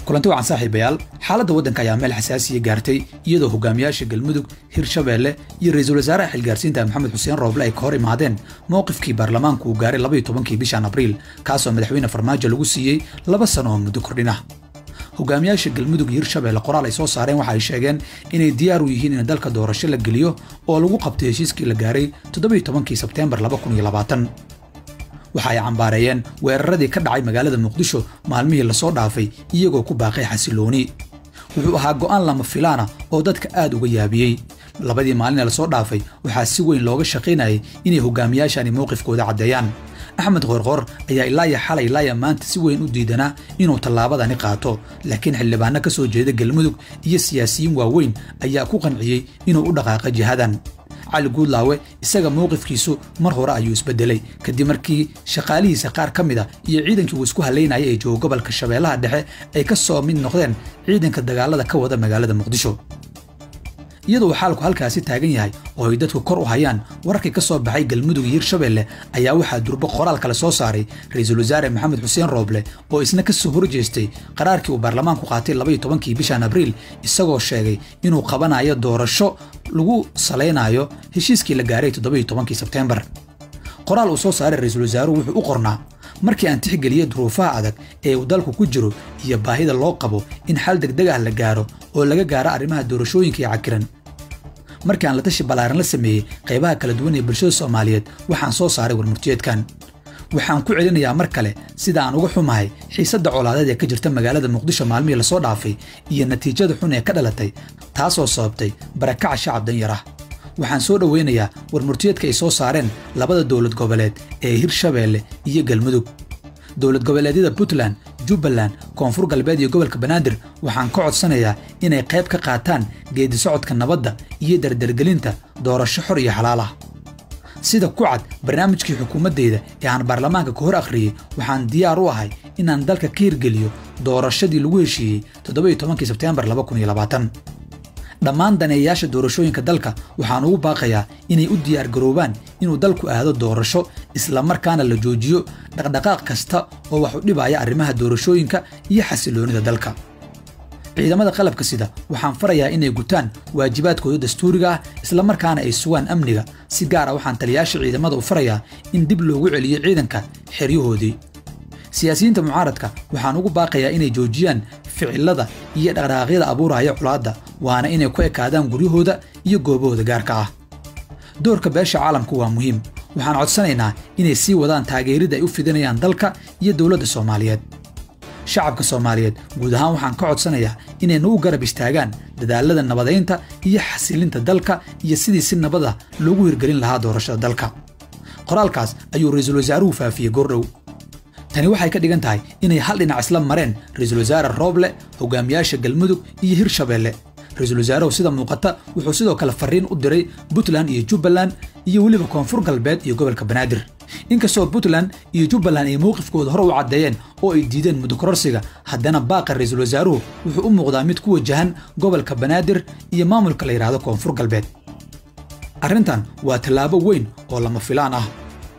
kulanti wacan saaxiibayaal xaaladda waddanka ayaa meel xasaasiya gaartay iyadoo hogaamiyaasha galmudug hirshabeelle iyo ra-iisul wasaaraha xilgaarsiinta maxamed xuseen rooble ay ka hor imaadeen mowqifkii baarlamaanku uu gaaray labaiyo tobankii bishan abriil kaasoo madaxweyne farmaajo lagu siiyey laba sano oo muddo kordhin ah hogaamiyaasha galmudug iyo hirshabeelle qoraal ay soo saareen waxa ay sheegeen inay diyaar u yihiin in dalka doorasho la geliyo oo lagu qabtay heshiiskii la gaaray toddobiyo tobankii sebteembar laba kun iyo labaatan waxa ay cambaareeyeen weeraradii ka dhacay magaalada muqdisho maalmihii lasoo dhaafay iyagoo ku baaqay xasilooni wuxuu ahaa go'aan lama filaana oo dadka aad uga yaabiyey labadii maalin ee lasoo dhaafay waxaa si weyn looga shaqaynayay inay hogaamiyaashani mowqifkooda caddeeyaan axmed qoorqoor ayaa ilaaya xalay ilaaya maanta si weyn u diidanaa inuu tallaabadani qaato laakiin xildhibaano ka soo jeeda galmudug iyo siyaasiyiin waaweyn ayaa ku qanciyey inuu u dhaqaaqa jihadan cali guudlaawe isaga mowqifkiisu mar hore ayuu isbedelay kadib markii shaqaalihiisa qaar ka mid a iyo ciidankii uu isku halaynaya ee jooga gobolka shabeellaha dhexe ay ka soo mid noqdeen ciidanka dagaalada ka wada magaalada muqdisho iyadoo xaalku halkaasi taagan yahay oo ay dadku kor u hayaan wararkii ka soo baxay galmudug iyo hirshabeelle ayaa waxaa durbo qoraal kale soo saaray ra-iisul wasaare maxamed xuseen rooble oo isna ka soo horjeestay qaraarkii uu baarlamaanku qaatay labaiyo tobankii bishan abriil isagoo sheegay inuu qabanayo doorasho lagu salaynayo heshiiskii la gaaray toddobiyo tobankii sebteembar qoraal uu soo saaray ra-iisul wasaaruhu wuxuu u qornaa markii aan tixgeliyey duruufaha adag ee uu dalku ku jiro iyo baahida loo qabo in xal degdeg ah la gaaro oo laga gaaro arrimaha doorashooyinka iyo cakiran markii aan la tashi ballaaran la sameeyey qaybaha kala duwan ee bulshada soomaaliyeed waxaan soo saaray warmurtiyeedkan waxaan ku celinayaa mar kale sida aan uga xumahay xiisadda colaadeed ee ka jirta magaalada muqdisho maalmihii lasoo dhaafay iyo natiijada xun ee ka dhalatay taasoo sababtay barakaca shacab danyar ah waxaan soo dhoweynayaa warmurtiyeedka ay soo saareen labada dowlad goboleed ee hirshabeelle iyo galmudug dowlad goboleedyada puntland jubbaland koonfur galbeed iyo gobolka banaadir waxaan ka codsanayaa inay qayb ka qaataan geedi socodka nabadda iyo dardargelinta doorasho xor iyo xalaal ah sida ku cad barnaamijkii xukuumaddeyda ee aan baarlamaanka ka hor akhriyey waxaan diyaar u ahay inaan dalka ka hirgeliyo doorashadii lagu heshiiyey toddobiyo tobankii sebteembar laba kun iyo labaatan dhammaan daneeyayaasha doorashooyinka dalka waxaan ugu baaqayaa inay u diyaargaroobaan inuu dalku aado doorasho islamarkaana la joojiyo dhaqdhaqaaq kasta oo wax u dhibaya arrimaha doorashooyinka iyo xasiloonida dalka ciidamada qalabka sida waxaan farayaa inay gutaan waajibaadkooda dastuuriga ah islamarkaana ay sugaan amniga si gaar ah waxaan taliyayaasha ciidamada u farayaa in dib loogu celiyo ciidanka xeryahoodii siyaasiyiinta mucaaradka waxaan ugu baaqayaa inay joojiyaan ficilada iyo dhaqdhaqaaqyada abuuraya culaadda waana inay ku ekaadaan guryahooda iyo goobahooda gaarka ah doorka beesha caalamku waa muhiim waxaan codsanaynaa inay sii wadaan taageeridda ay u fidinayaan dalka iyo dowladda soomaaliyeed shacabka soomaaliyeed guud ahaan waxaan ka codsanayaa inay nagu garab istaagaan dadaallada nabadaynta iyo xasilinta dalka iyo sidii si nabada loogu hirgelin lahaa doorashada dalka qoraalkaas ayuu ra-iisul wasaaruhu faafiyey goordhow tani waxay ka dhigan tahay inay hal dhinac isla mareen ra-iisul wasaare rooble hogaamiyaasha galmudug iyo hirshabeelle ra-iisul wasaaruhu sida muuqata wuxuu sidoo kale farriin u diray puntland iyo jubbaland iyo weliba koonfur galbeed iyo gobolka banaadir inkastoo puntland iyo jubbaland ay mowqifkooda hore u caddeeyeen oo ay diideen mudukororsiga haddana baaqa ra-iisul wasaaruhu wuxuu u muuqdaa mid ku wajahan gobolka banaadir iyo maamulka la yidhaahdo koonfur galbeed arrintan waa tallaabo weyn oo lama filaan ah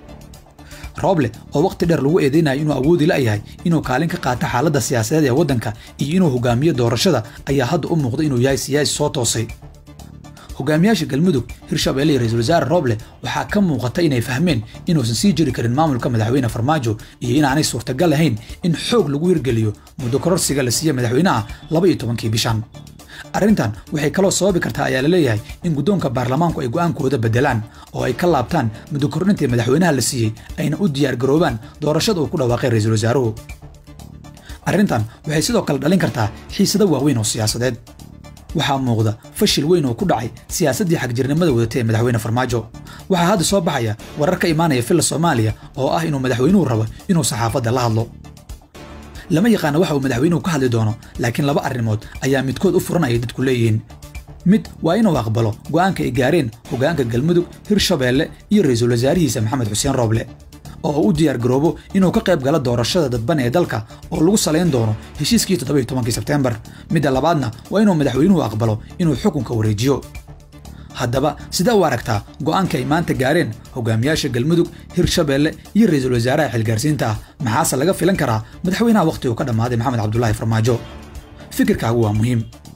rooble oo wakhti dheer lagu eedeynayo inuu awoodi la'yahay inuu kaalin ka qaato xaaladda siyaasadeed ee waddanka iyo inuu hogaamiyo doorashada ayaa hadda u muuqda inuu yahay siyaasi soo toosay hogaamiyaasha galmudug hirshabeelle iyo ra-iisul wasaare rooble waxaa ka muuqata inay fahmeen inuusan sii jiri karin maamulka madaxweyne farmaajo iyo inaanay suurtagal ahayn in xoog lagu hirgeliyo muddo kororsiga la siiya madaxweynaha laba iyo tobankii bishan arrintan waxay kaloo sababi kartaa ayaa la leeyahay in guddoonka baarlamaanku ay go'aankooda beddelaan oo ay ka laabtaan muddo kordhintii madaxweynaha la siiyey ayna u diyaargaroobaan doorashada uu ku dhawaaqay ra-iisul wasaaruhu arrintan waxay sidoo kale dhalin kartaa xiisado waaweyn oo siyaasadeed waxaa muuqda fashil weyn oo ku dhacay siyaasaddii xagjirnimada wadatay ee madaxweyne farmaajo waxaa hadda soo baxaya warar ka imaanaya filla soomaaliya oo ah inuu madaxweynuhu rabo inuu saxaafadda la hadlo lama yaqaana waxa uu madaxweynuhu ka hadli doono laakiin laba arrimood ayaa midkood u furan ayay dadku leeyihiin mid waa inuu aqbalo go'aanka ay gaareen hoggaanka galmudug hirshabeelle iyo ra-iisul wasaarihiisa maxamed xuseen rooble oo u diyaargaroobo inuu ka qayb galo doorashada dadban ee dalka oo lagu salayn doono heshiiskii toddobiyo tobankii sebteembar midda labaadna waa inuu madaxweynuhu aqbalo inuu xukunka wareejiyo haddaba sidee u aragtaa go'aanka ay maanta gaareen hogaamiyaasha galmudug hirshabeelle iyo ra-iisul wasaaraha xilgaarsiinta ah maxaase laga filan karaa madaxweynaha wakhtigu ka dhammaaday maxamed cabdulaahi farmaajo fikirkaagu waa muhiim